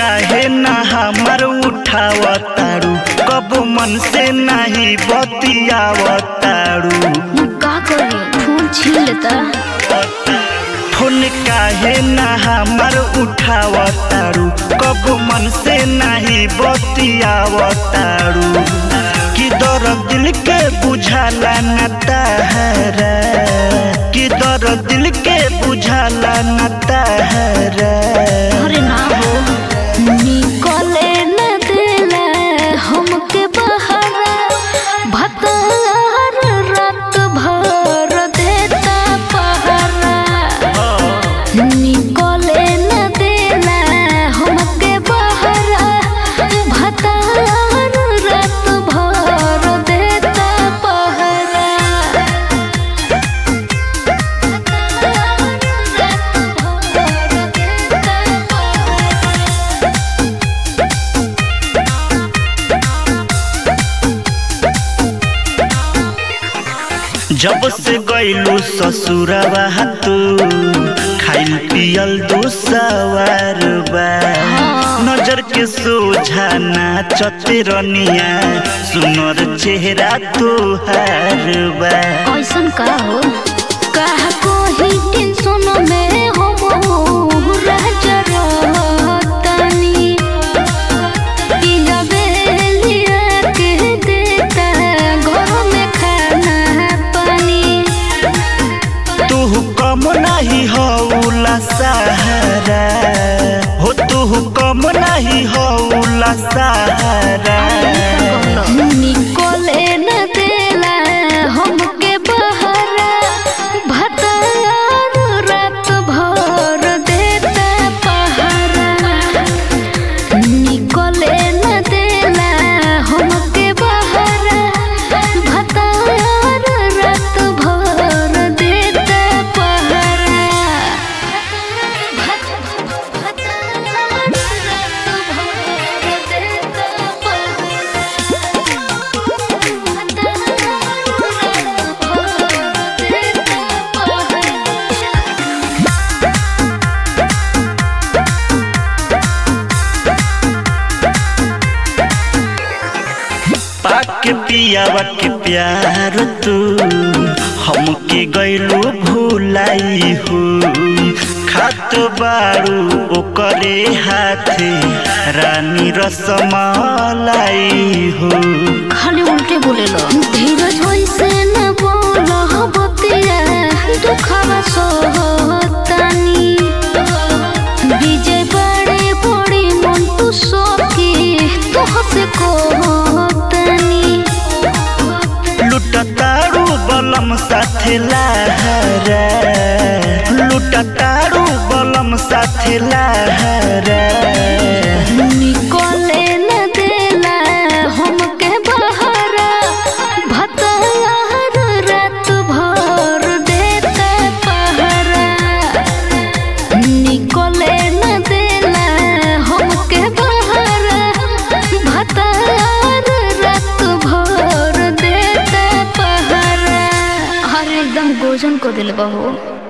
काहे ना हमर उठावतारू कब मन से नहीं बतियावतारू का करी फोन छीन लेता फोन काहे ना हमर उठावतारू कब मन से नहीं बतियावतारू कि दर्द दिल के बुझाला न तहरा कि दर्द दिल के बुझाला न तहरा अरे ना हो निकले न देला हमके बहारा भतार रात भर देता पहरा निकले न देला हमके बहारा भतार रात भर देता पहरा जब से गईलू ससुरवा तू खाइल पियल दूसवार बा नजर के सोझा नाचते रनिया सुनर चेहरा तोहार बा ऐसन का हो कहा कोई टेंशन में हम राजा रहतनी पिया बेलिया के देता घर में खाना पानी तू कम नहीं हौला सहारा हो तू कम नहीं हौला सहारा निकले न देला हमके बहरा भतार रात भर देता पहरा निकले न देला हमके बहरा भतार रात भर देता पहरा पाक पियावा के प्यार तू हमके गईलू भूलाई हो खात बारू ओकरे हाथे रानी रसमलाई हो खाली उल्टे बोले लो धीरज वैसे न बोलो बतिया दुखावा सोहतानी विजय बड़े बड़ी मन तू सोकी तो हसे कोहतानी लुटतारू बलम साथे लहरा लुटतारू बलम साथे लहरा निकले न देला हमके बहरा भतार रात भर देता पहरा निकले न देला हमके बहरा भतार रात भर देता पहरा अरे एकदम गोजन को दिल बहू